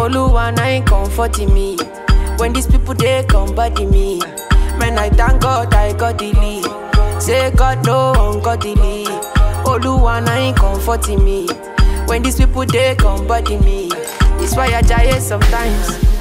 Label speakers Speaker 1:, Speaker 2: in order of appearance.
Speaker 1: Oluwa na ain't comforting me. When these people they come body me. Man, I thank God I got the lead. Say God no ungodly. Oluwa na ain't comforting me. When these people they come body me. It's why I die sometimes.